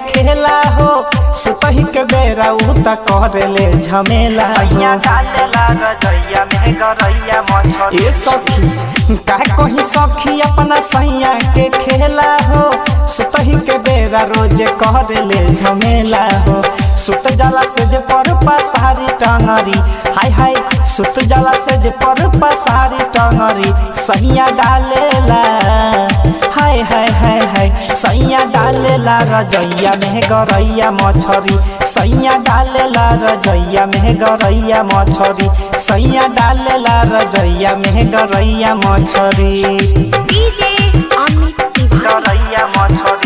खेला हो सुतही के बेरा उ त करेले झमेला सैया हो डालेला रजैया में गरैया मछरी ए सखी का कहीं सखी अपना सैया के खेला हो सुतही के बेरा रोज करेले झमेला हो सुत जाला से जे पर पसारी टंगरी हाय हाय सुत जाला से जे पर पसारी टंगरी सैया डालेला हाय हाय हाय हाय सैया डालेला रजैया में गरैया मछरी सैया डालेला रजैया में गरैया मछरी सैया डालेला रजैया में गरैया मछरी डीजे अमित तिवारी गरैया मछरी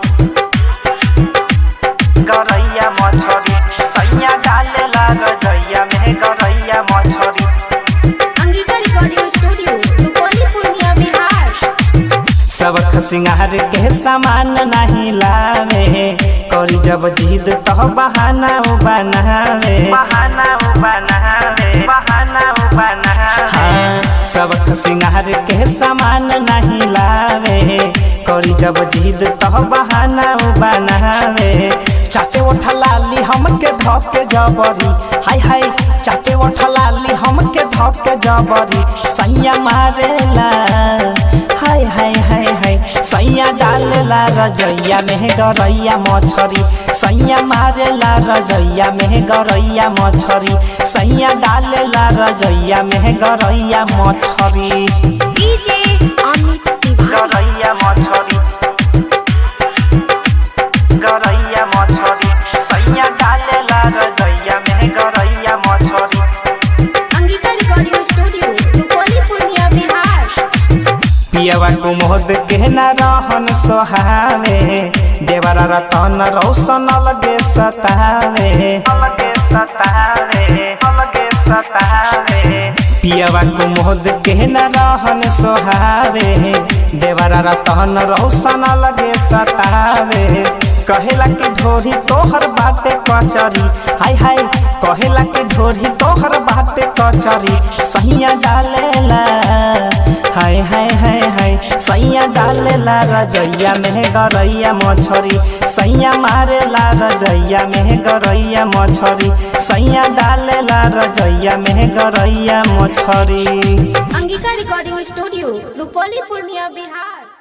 गरैया मछरी सैया डालेला रजैया में गरैया मछरी अंगिका रिकॉर्डिंग स्टूडियो रुपौली पूर्णिया बिहार सबक सिंगार के सामान नहीं लावे करी जब जिद तो बहाना उ बनावे बहाना उ बनावे बहाना उ बनावे हाँ, सबक सिंगार के सामान नहीं लावे करी जब जिद तो बहाना उ बनावे चाटे ओठा लाली हमके धके जबरी हाय हाय चाटे ओठा लाली हमके धके जबरी सैया मारेला हाय हाय हाय हाय सैया डालेला रजैया में गरैया मछरी सैया मारेला रजैया में गरैया मछरी सैया डालेला रजैया में गरैया मछरी डीजे अमित तिवारी गरैया मछरी गरैया मछरी सैया डालेला रजैया में गरैया मछरी अंगिका रिकॉर्डिंग स्टूडियो रुपौली पूर्णिया बिहार पियवा कुमोद के न रहन सोहावे देवरा रतन रौशन अलगे सतावे अलगे सतावे अलगे सतावे पियवा कुमोद के न रहन सोहावे देवरा रतन रौशन अलगे सतावे कहेला कि ढोरी तोहर बाटे कचरी हाय हाय कहेला कि ढोरी तोहर बाटे कचरी सहिया डालेला हाय हाय हाय हाय सैया डालेला रजैया में गरैया मछरी सैया मारेला रजैया में गरैया मछरी सैया डालेला रजैया में गरैया मछरी अंगिका रिकॉर्डिंग स्टूडियो रुपौली पूर्णिया बिहार